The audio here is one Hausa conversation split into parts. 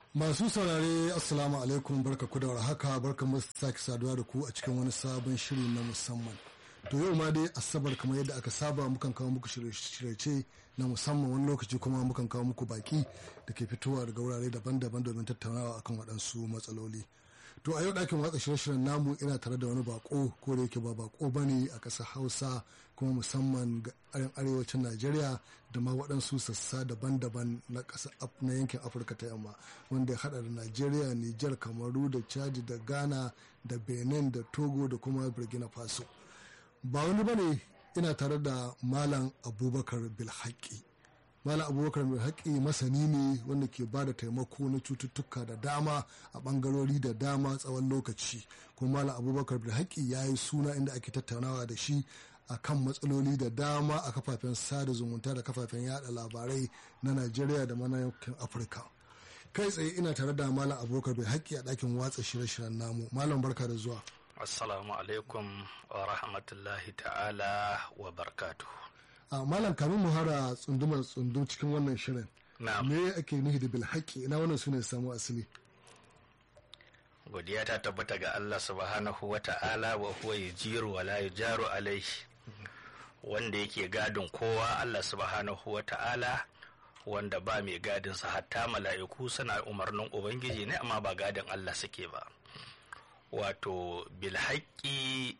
Masu saurare Assalamu alaikum barka ku da warhaka barka mu sake saduwa da ku a cikin wani sabon shiri na musamman. To yau ma dai asabar kamar yadda aka saba mukan kawo muku shirye na musamman wani lokaci kuma mukan kawo muku baki da ke fitowa daga wurare daban-daban domin tattaunawa akan waɗansu matsaloli. To a yau ɗakin watsa shirye-shiryen namu ina tare da wani bako ko da yake ba bako ba ne a ƙasar Hausa kuma musamman ga arewacin Najeriya da ma waɗansu sassa daban-daban na ƙasar na yankin Afirka ta yamma wanda ya haɗa da Najeriya, Nijar, Kamaru da Chad da Ghana da Benin da Togo da kuma Burkina Faso. Ba wani bane ina tare da Malam Abubakar Bilhaki. Malam Abubakar Bilhaki masani ne wanda ke ba da taimako na cututtuka da dama a bangarori da dama tsawon lokaci. Kuma Malam Abubakar Bilhaki ya yi suna inda ake tattaunawa da shi a kan matsaloli da dama a kafafen sada zumunta da kafafen yada labarai na Najeriya da mana yankin Afirka. Kai tsaye ina tare da Malam Abubakar Bilhaki a ɗakin watsa shirye-shiryen namu. Malam barka da zuwa. Assalamu alaikum wa rahmatullahi ta'ala wa barkatu. a malam kamin mu hara tsundumar tsundum cikin wannan shirin me ake nufi da bilhaki ina wannan sune samu asali godiya ta tabbata ga Allah subhanahu wa ta'ala wa huwa yujiru wa la yujaru alaihi wanda yake gadin kowa Allah subhanahu wa ta'ala wanda ba mai gadin sa hatta mala'iku suna umarnin ubangiji ne amma ba gadin Allah suke ba wato bilhaki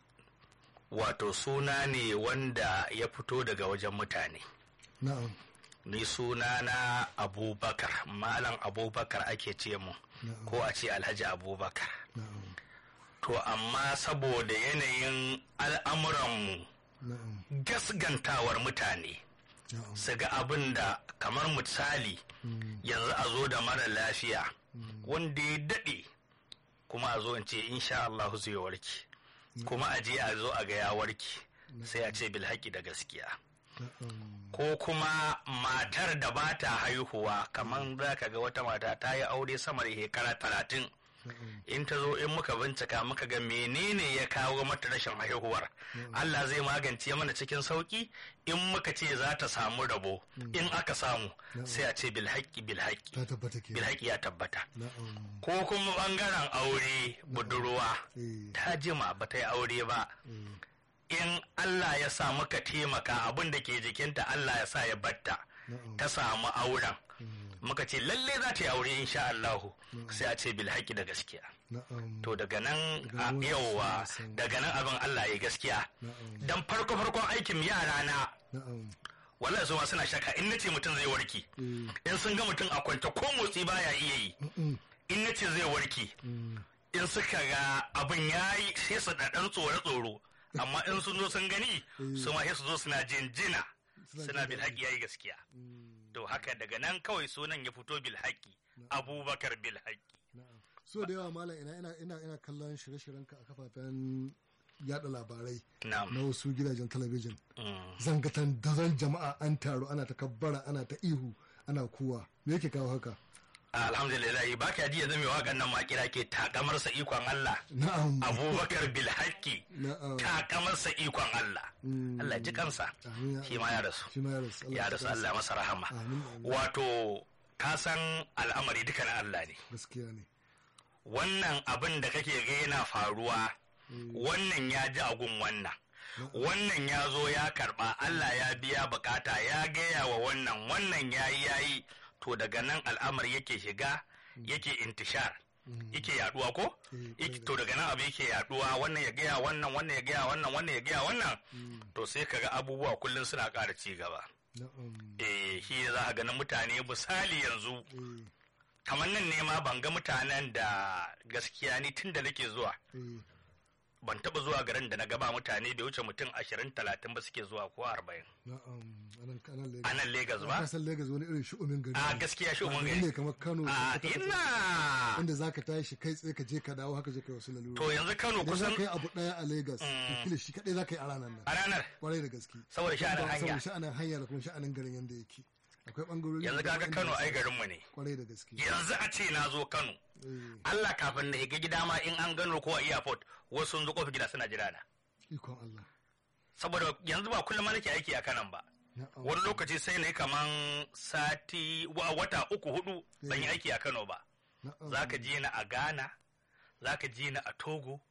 wato suna ne wanda ya fito daga wajen mutane na'am ni suna na abubakar malam abubakar ake ce mu ko a ce alhaji abubakar na'am to amma saboda yanayin al'amuranmu na'am gasgantawar mutane na'am su ga abin da kamar misali yanzu a zo da mara lafiya wanda ya daɗe kuma a zo in ce insha Allah zai warke kuma a je a zo a ga ya warke sai a ce bilhaki da gaskiya na'am ko kuma matar da ba ta haihuwa kamar za ka ga wata mata ta yi aure sama da shekara talatin in ta zo in muka bincika muka ga menene ya kawo mata rashin haihuwar Allah zai magance mana cikin sauki in muka ce za ta samu rabo in aka samu sai a ce bilhaki bilhaki ta tabbata ke bilhaki ya tabbata na'am ko kuma bangaren aure budurwa eh ta jima ba ta yi aure ba in Allah ya sa muka taimaka abin da ke jikinta Allah ya sa ya batta na'am ta samu auren muka ce lalle za ta yi aure insha Allahu sai a ce bilhaki da gaskiya na'am to daga nan Daga a nan yauwa sai san- daga nan abin Allah ya gaskiya na'am dan farko farkon aikin yara na na'am wallahi su ma suna shaka in nace mutum zai warke eh in sun ga mutum a kwance ko motsi baya iya yi mm, in nace zai warke mm, in suka ga abin ya yi sai su da ɗan tsoro-tsoro amma in sun zo sun gani su ma sai su zo suna jinjina Suna suna jin bilhaki yayi gaskiya mm, to haka daga nan kawai sunan ya fito bilhaki abubakar bilhaki na'am so da yawa malam ina ina ina ina kallon shirye-shiryenka a kafafen yada labarai na'am na wasu gidajen talabijin Mm. zangatan dazan jama'a an taru ana ta kabbara ana ta ihu ana kuwa me yake kawo haka alhamdulillah ba ka ji yanzu mai waƙan nan makira ke takamarsa ikon Allah na'am abubakar bilhaki na'am takamarsa ikon Allah Mm. Allah ji kansa Amin ya shi ma ya rasu shi ma ya rasu ya rasu Allah masa rahama amin amin wato ka san al'amari duka na Allah ne gaskiya ne wannan abin da kake ga yana faruwa wannan ya ji agun wannan wannan ya zo ya karba Allah ya biya bukata ya gaya wa wannan wannan ya yi ya yi to daga nan al'amari yake shiga yake intishar yake yaduwa ko Eh, Yake- to daga nan abu yake yaduwa wannan ya gaya wannan wannan ya gaya wannan wannan ya gaya wannan to sai kaga abubuwa kullum suna ƙara ci gaba na'am eh shi za a ganin mutane misali yanzu eh kamar nan ne ma ban ga mutanen da gaskiya ni tun da nake zuwa eh ban taba zuwa garin da na gaba mutane bai wuce mutum ashirin talatin ba suke zuwa ko arba'in na'am anan anan Lagos a nan Legas ka ba san Lagos wani irin shi'umin gari a ne. gaskiya shi Ba mun gari gani ne kamar Kano a da Sokoto, ina inda zaka tashi kai tsaye ka je ka dawo haka je kai wasu lalura to yanzu Kano idan za kusan ka yi abu daya a Lagos to kila shi kadai za ka yi a ranar nan a ranar kwarai da gaske saboda sha'anin hanya saboda sha'anin hanya da kuma sha'anin garin yanda yake akwai bangarori yanzu da kaga dama Kano inda ai garinmu ne kwarai da gaske yanzu a ce na zo Kano Eh, Allah kafin na higa gida ma in an gano ko a airport wasu sun zo kofar gida suna jira na ikon Allah saboda yanzu ba kullum ma nake aiki a kanan ba na'am wani lokaci sai na yi kaman sati wa- wata uku hudu ban yi aiki a Kano ba Na'am. za ka ji ni a ghana za ka ji ni a togo